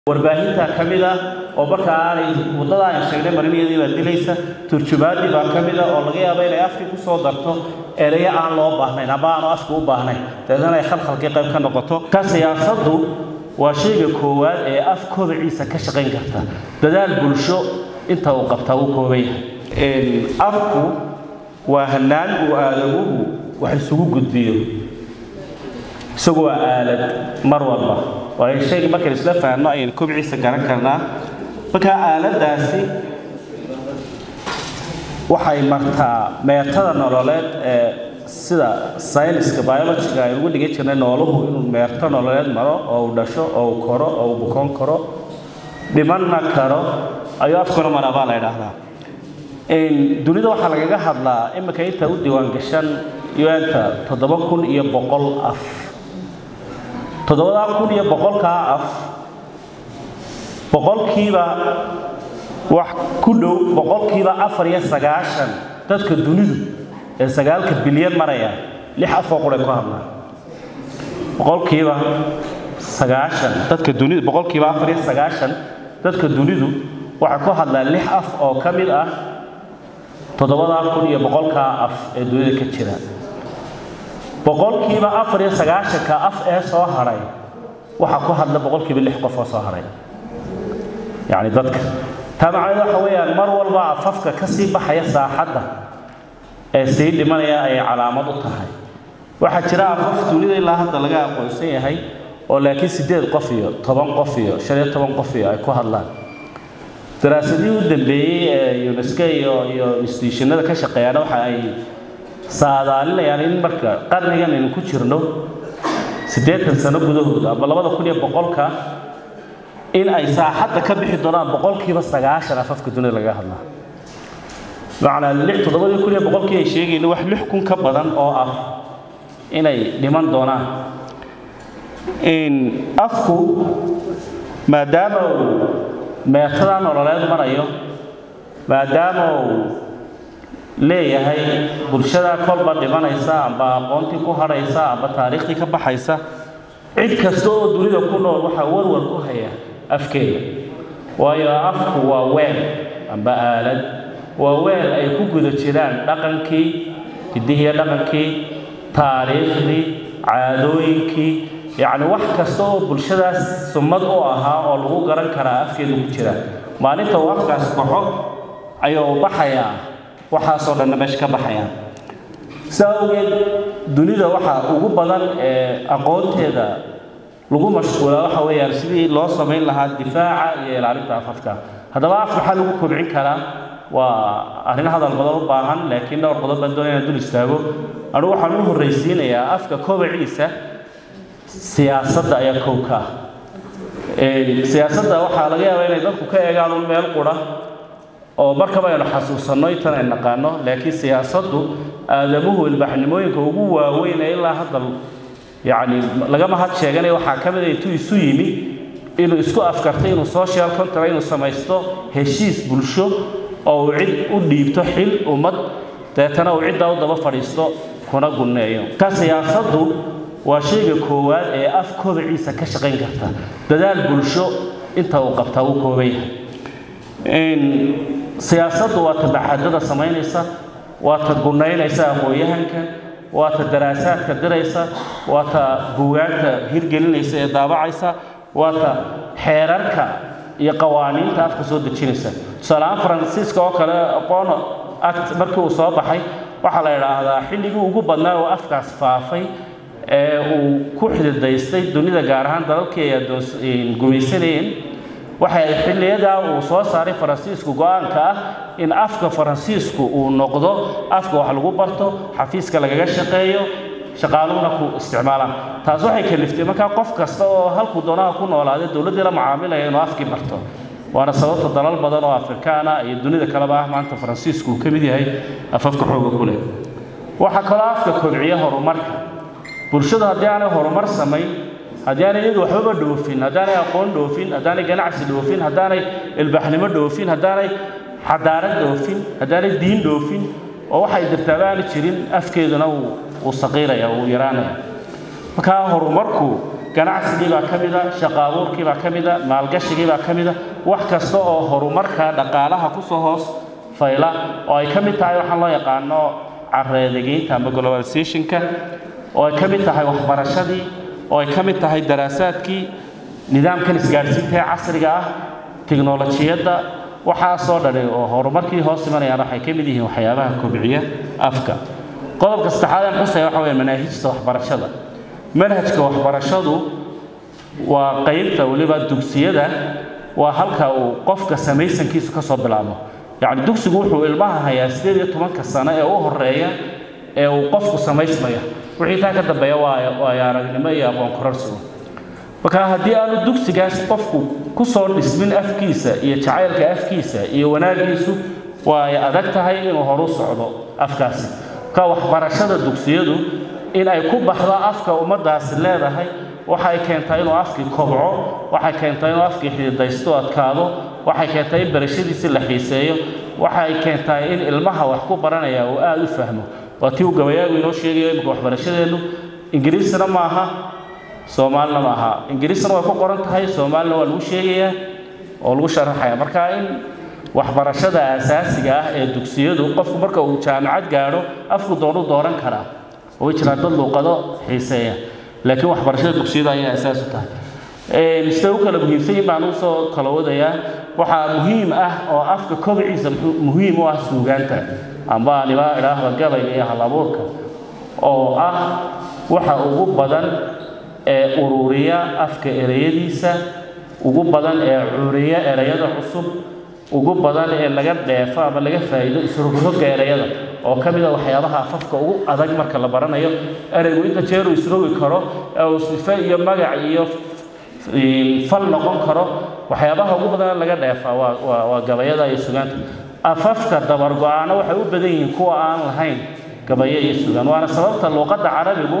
warbaahinta ka mid ah oo marka aanay waddada aan sheegnay marinadeedii baa dilaysa turjumaadii baa ka mid ah oo laga yaabo inay afkii ku soo darto ereyo aan loo baahnayn amba aanu afka u baahnayn dabeetana ay khalkhalkii qayb ka noqoto ka siyaasaddu waa shayga koowaad ee af kobaciisa ka shaqayn karta dadaal bulsho inta uu qabtaa uu kooban yahay afku waa hanaan uu aadamuhu wax isugu gudbiyo isagu waa aalad mar walba waayo shayga markaan isla fahanno ayaynu kobciisa garan karnaa markaa aaladdaasi waxay martaa meertada nololeed ee sida sayniska biologiga aynu ugu dhigan jirnay nooluhu inuu meerto nololeed maro oo uu dhasho oo uu koro oo uu bukoon karo dhimanna karo ayuu afkuna maraa baa la idhaahdaa dunida waxaa lagaga hadlaa iminka inta u diiwaan gashan un-ta toddoba kun iyo boqol af toddobadaa kun iyo boqolkaa af boqolkiiba wax ku dhow boqolkiiba afar iyo sagaashan dadka dunidu ee sagaalka bilyan maraya lix afoo quray ku hadlaan boqolkiiba sagaashan dadka dunidu boqolkiiba afar iyo sagaashan dadka dunidu waxay ku hadlaan lix af oo ka mid ah toddobadaa kun iyo boqolkaa af ee dunida ka jira boqolkiiba afar iyo sagaashanka af ee soo hadhay waxaa ku hadla boqolkiiba lix qof oo soo hadhay yacni dadka taa macnaheed waxa weeyaan mar walba afafka ka sii baxaya saaxadda ee sii dhimanaya ayay calaamad u tahay waxaa jira afaf dunida ilaa hadda laga aqoonsan yahay oo laakiin siddeed qof iyo toban qof iyo shan iyo toban qof iyo ay ku hadlaan daraasadihii u dambeeyey ee unesco iyo iyo institutionada ka shaqeeyaana waxa ay saadaalinayaan in marka qarnigan aynu ku jirno siddeetan sano gudahooda amba labada kun iyo boqolka in ay saaxadda ka bixi doonaan boqolkiiba sagaashan afafka dunida laga hadlaa macnaa lix toddobadii kun iyo boqolkii ay sheegayna wax lix kun ka badan oo ah inay dhiman doonaan afku maadaama uu meertada nololeed marayo maadaama uu leeyahay bulshada kolba dhimanaysa amba aqoontii ku hadhaysa amba taariikhdii ka baxaysa cid kasta oo dunida ku nool waxaa warwar ku haya afkeeda waayo afku waa weel amba aalad waa weel ay ku guda jiraan dhaqankii hidihiiyo dhaqankii taariikhdii caadooyinkii yacni wax kasta oo bulshadaas summad u ahaa oo lagu garan karaa afkeedu ku jira maalinta uu afkaas baxo ayuu baxayaa waxaasoo dhanna meesha ka baxayaan saa awgeed dunida waxaa ugu badan ee aqoonteeda lagu mashquulaa waxa weeyaan sidii loo samayn lahaa difaaca iyo ilaalinta afafka haddaba af maxaa lagu kobcin karaa waa arrin hadal badan u baahan laakiin dhowr qodob baan doonaya inaan dul istaago anugu waxaan u horraysiinayaa afka kobaciisa siyaasadda ayaa kow ka ah siyaasadda waxaa laga yaabaa inay dadku ka eegaan un meel qura oo markaba aynu xasuusanno intan ay naqaano laakiin siyaasaddu aadamuhu ilbaxnimooyinka ugu waaweyn ee ilaa hadda yacni lagama had sheeganaya waxaa ka mid a intuu isu yimi inuu isku afkartay inuu social contract inuu samaysto heshiis bulsho oo uu cid u dhiibto xil ummad deetana uu ciddaa u daba fadhiisto kuna gunneeyo ka siyaasaddu waa shayga koowaad ee af kobaciisa ka shaqayn karta dadaal bulsho inta uu qabtaa uu kooban yahay siyaasaddu waa ta baxadada samaynaysa waa ta gunaynaysa aqoon-yahanka waa ta daraasaadka diraysa waa ta buugaagta hirgelinaysa ee daabacaysa waa ta xeerarka iyo qawaaniinta afka soo dejinaysa tusaaleahaan faransiiska oo kale aqoon act markii uu soo baxay waxaa la idhaahdaa xilligii ugu badnaa oo afkaas faafay ee uu ku xididaystay dunida gaar ahaan dalalkii ay gumaysanayeen waxay xilliyadaa uu soo saaray faransiisku go-aanka ah in afka faransiisku uu noqdo afka wax lagu barto xafiiska lagaga shaqeeyo shaqaaluhuna ku isticmaalaan taas waxay kaliftay markaa qof kasta oo halkuu doonaha ku noolaada dowladdii la macaamilaya inuu afkii barto waana sababta dalal badan oo afrikaana iyo dunida kaleba ah maanta faransiisku uu ka mid yahay afafka xooga ku leh waxaa kaloo afka kobciya horumarka bulshadu haddii aanay horumar samayn haddii aanay iyadu waxbaba dhoofin haddaanay aqoon dhoofin haddaanay ganacsi dhoofin haddaanay ilbaxnimo dhoofin haddaanay xadaarad dhoofin haddaanay diin dhoofin oo waxay dirtaaba aana jirin afkeeduna uu saqiiraya uu yaraanaya markaa horumarku ganacsigii baa ka mida shaqo abuurkii baa ka mida maalgashigii baa ka mida wax kasta oo horumarka dhaqaalaha kusoo hoos fayla oo ay ka mid tahay waxaan loo yaqaano careedegeynta ama globalizationka oo ay ka mid tahay waxbarashadii oo ay ka mid tahay daraasaadkii nidaamkan isgaadhsiinta ee casriga ah tiknolojiyadda waxaasoo dhani oo horumarkii hoos imanayaan waxay ka mid yihiin waxyaabaha kobciya afka qodobka saddexaad aan xusaya waxa weeye manaahijta waxbarashada manhajka waxbarashadu waa qaybta weliba dugsiyada waa halka uu qofka samaysankiisu ka soo bilaabo yacni dugsigu wuxuu ilmaha hayaa sideed iyo tobanka sano ee u horeeya ee uu qofku samaysmaya wixii taa ka dambeeya waa waayo aragnimo iyo aqoon kororsigu marka haddii aanu dugsigaas qofku ku soo dhismin afkiisa iyo jacaylka afkiisa iyo wanaagiisu waa ay adag tahay inuu horu socdo afkaasi marka waxbarashada dugsiyadu in ay ku baxdo afka ummaddaasi leedahay waxay keentaa inuu afkii kobco waxay keentaa inuu afkii xididaysto adkaado waxay keentaa in barashadiisi la xiiseeyo waxay keentaa in ilmaha wax ku baranaya uu aada u fahmo waa tii uu gabayaagu inoo sheegayo imika waxbarashadeennu ingiriisna ma aha soomaalina ma aha ingiriisna way ku qoran tahay soomaalina waa lagu sheegayaa oo lagu sharaxaya marka in waxbarashada asaasiga ah ee dugsiyadu qofku marka uu jaamacad gaadho afku doonu dooran karaa way jiraan dad luuqado xiiseeya laakiin waxbarashada dugsiyada ayaa asaas u tahay sida u kala muhiimsan yihin baan usoo kala wadayaa waxaa muhiim ah oo afka kobciisa muhiim u ah suugaanta amba aniba idhaahda gabayga iyo halabuurka oo ah waxa ugu badan ee ururiya afka ereyadiisa ugu badan ee curiya ereyada cusub ugu badan ee laga dheefo ama laga faa'iido isrogrogga ereyada oo ka mid a waxyaabaha afafka ugu adag marka la baranayo ereygu inta jeer uu isrogi karo ee uu sife iyo magac iyo fal noqon karo waxyaabaha ugu badan laga dheefaa waa waa waa gabayada iyo sugaanta afafka dabargo-aana waxay u badan yihiin kuwa aan lahayn gabayo iyo sugaan waana sababta luuqadda carabigu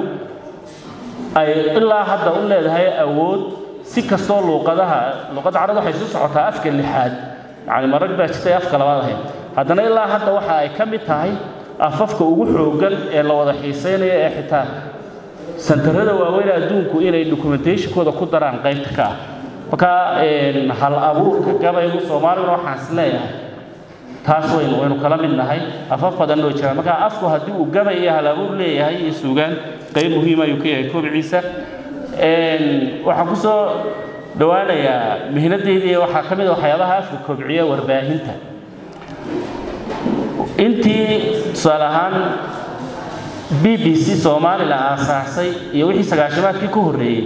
ay ilaa hadda u leedahay awood si kastoo luuqadaha luuqadda carabiga waxay soo socotaa afka lixaad yacni marag baa jirtay afka labaad ahayd haddana ilaa hadda waxa ay ka mid tahay afafka ugu xooggan ee la wada xiisaynayo ee xitaa santarada waaweyn adduunku inay documentationkooda ku daraan qaybta ka ah marka hal abuurka gabaygu soomaaliguna waxaan is leeyahay taas waynu waynu kala mid nahay afaf badan oo jiraan marka afku haddii uu gabay iyo hal abuur leeyahay iyo suugaan qayb muhiim ayuu ka yahay kobciisa waxaan ku soo dhowaanayaa mihnadeydii waxaa ka mid a waxyaabaha afka kobciya warbaahinta intii tusaale ahaan b b c soomaalila aasaasay iyo wixii sagaashamaadkii ku horreeyey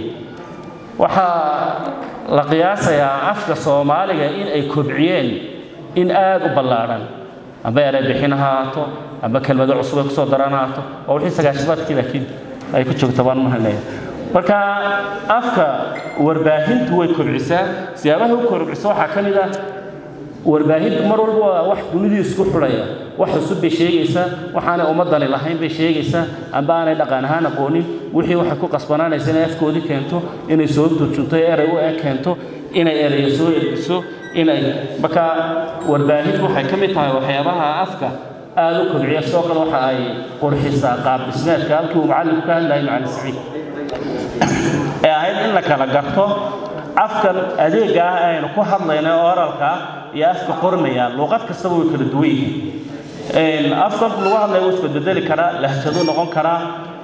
waxaa la qiyaasayaa afka soomaaliga in ay kobciyeen in aada u ballaadhan amba eray bixin ha haato amba kelmado cusub ay kusoo daraan ha haato oo wixii sagaashamaadkii laakiin ay ku joogta baan mahalaya marka afka warbaahintu way kobcisaa siyaabaha u kobciso waxaa ka mid ah warbaahintu mar walba waa wax dunidii isku xidhaya wax cusub bay sheegaysaa waxaanay ummadani lahayn bay sheegaysaa amba aanay dhaqan ahaan aqoonin wixii waxay ku qasbanaanaysa inay afkoodii keento inay soo turjunto erey u eg keento inay ereyo soo ergiso inay marka warbaahintu waxay ka mid tahay waxyaabaha afka aada u kobciya sidoo kale waxa ay qurxisaa qaab dhismeedka halkii uu macalinku ka hadlayay macalin saciid ee ahayd in la kala garto afkan adeega ah aynu ku hadlayna oralka iyo afka qormaya luuqad kastaba way kala duwan yihiin afka lagu hadlaya wuu isbedbedeli karaa lahjaduu noqon karaa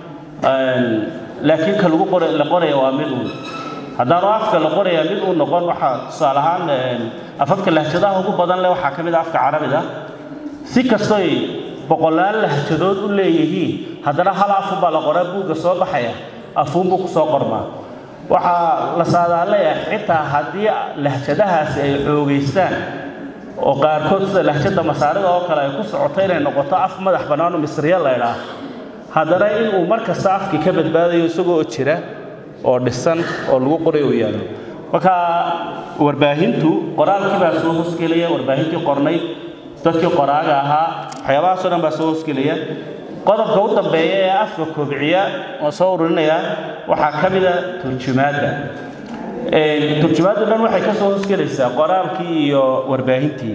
laakiin ka lagu qora la qoraya waa mid uun haddaanu afka la qoraya mid uu noqon waxaa tusaale ahaan afafka lahjadaha ugu badan leh waxaa ka mid ah afka carabida si kastoy boqolaal lahjadood u leeyihiin haddana hal afun baa la qoraa buugga soo baxaya afuunbuu ku soo qormaa waxaa la saadaaleeyahay xitaa haddii lahjadahaasi ay xoogaystaan oo qaarkood sida lahjada masaarida oo kale ay ku socoto inay noqoto af madax bannaano misriya la ydhaah haddana inuu mar kasta afkii ka badbaadayo isagoo jira oo dhisan oo lagu qoray uu yaalo marka warbaahintu qoraalkii baa soo hosgelaya warbaahintii qornayd dadkii qoraaga ahaa waxyaabahaasoo dhan baa soo hosgelaya qodobka u dambeeya ee afka kobciya oo soo ururinaya waxaa ka mida turjumaadda turjumaaddu dhan waxay ka soo hosgelaysaa qoraalkii iyo warbaahintii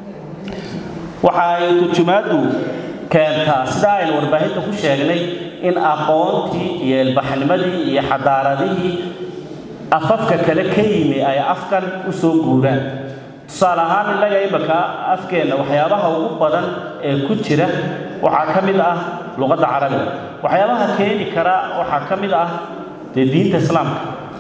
waxa ay turjumaaddu keentaa sidaa aynu warbaahinta ku sheegnay in aqoontii iyo ilbaxnimadii iyo xadaaradihii afafka kale ka yimi ay afkan u soo guuraan tusaale ahaan innaga imika afkeenna waxyaabaha ugu badan ee ku jira waxaa ka mid ah luqadda carabiga waxyaabaha keeni kara waxaa ka mid ah dee diinta islaamka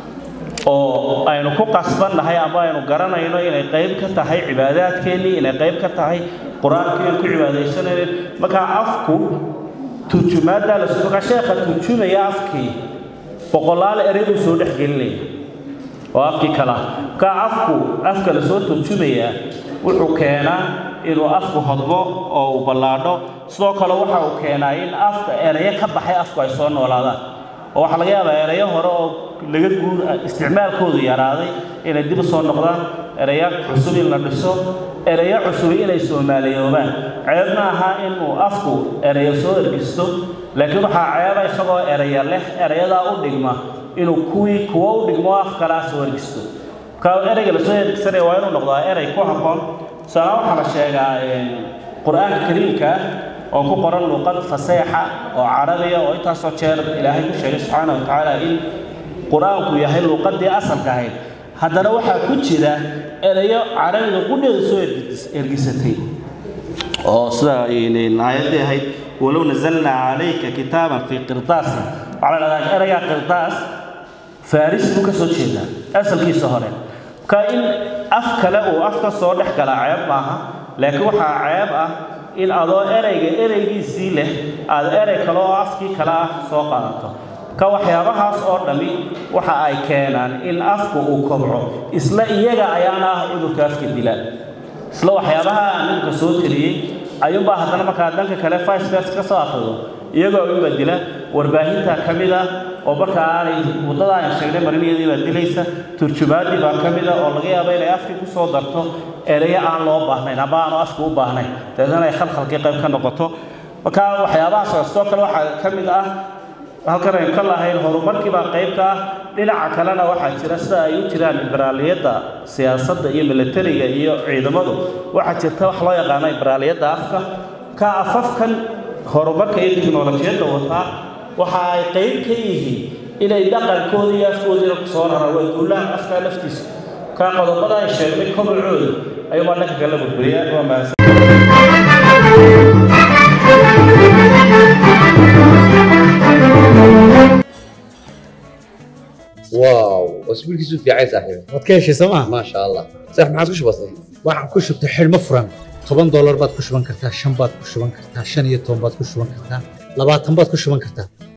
oo aynu ku qasbannahay ama aynu garanayno inay qayb ka tahay cibaadaadkeennii inay qayb ka tahay qur-aankii aan ku cibaadaysanayno markaa afku turjumaaddaa la markaa sheekha turjumaya afkii boqolaal erey buu soo dhex gelinaya oo afkii kala markaa afku afka la soo turjumayaa wuxuu keenaa inuu afku hodmo oo uu ballaadho sidoo kale waxa uu keenaa in afka erayo ka baxay afku ay soo noolaadaan oo waxaa laga yaabaa erayo hore oo laga guur isticmaalkoodu yaraaday inay dib u soo noqdaan erayo cusub in la dhiso erayo cusubi inay soomaaliyoobaan ceeb ma aha inuu afku erayo soo ergisto laakiin waxaa ceeba isagoo eraya leh erayadaa u dhigma inuu kuwii kuwo u dhigmo af kalaa soo ergisto marka ereyga lasoo ergisanaya waa inuu noqdaa erey ku habboon tusaale waxaa la sheegaa qur-aanka kariimka oo ku qoran luqad faseexa oo carabiya oo intaasoo jeer ilaahay ku sheegay subxaana wa tacaala in qur-aanku yahay luqadii asalka ahayd haddana waxaa ku jira erayo carabiga qudheeda soo ergisatay oo sida aayaddii ahayd walow nazalnaa calayka kitaaban fii qirdaasin waxaa la dhahdaa erayga qirdaas faris buu ka soo jeedaa asalkiisa hore marka in af kale uu af ka soo dhex galaa ceeb maaha laakiin waxaa ceeb ah in adoo ereyga ereygiisii leh aad erey kale oo afkii kale ah soo qaadato ka waxyaabahaas oo dhammi waxa ay keenaan in afku uu kobco isla iyaga ayaana ah cudurka afka dilaan isla waxyaabaha aan imika soo tiriyey ayuunbaa haddana markaa dhanka kale ficevers ka soo akhrido iyagoo u badila warbaahinta ka mid ah oo marka aanay waddada aan sheegnay mariniyadii baa dilaysa turjumaaddii baa ka mid ah oo laga yaabo inay afkii ku soo darto erayo aan loo baahnayn ama aanu afku u baahnayn dabeetana ay khalkhalkii qayb ka noqoto marka waxyaabahaas sidoo kale waxaa ka mid ah halkan aynu ka lahayn horumarkii baa qayb ka ah dhinaca kalena waxaa jira sida ay u jiraan liberaaliyadda siyaasadda iyo milatariga iyo ciidamadu waxaa jirta wax loo yaqaano liberaaliyadda afka ka afafkan horumarka iyo tiknolojiyadda wataa waxa ay qayb ka yihiin inay dhaqankooda iyo afkoodiina ku soo raraan way guulaha afkaa laftiisa ka qodobada ay sheegnay kobacooda ayuubaa dhanka kale burburiya waa mahadsan واو واسبوع كيسو في عايز صاحبي waad ka heshay sooma ما شاء الله صح ما عادش بسيط waxaan ku shubtay xidhmo furan toban doolar baad ku shuban kartaa shan baad ku shuban kartaa shan iyo toban baad ku shuban kartaa labaatan baad ku shuban kartaa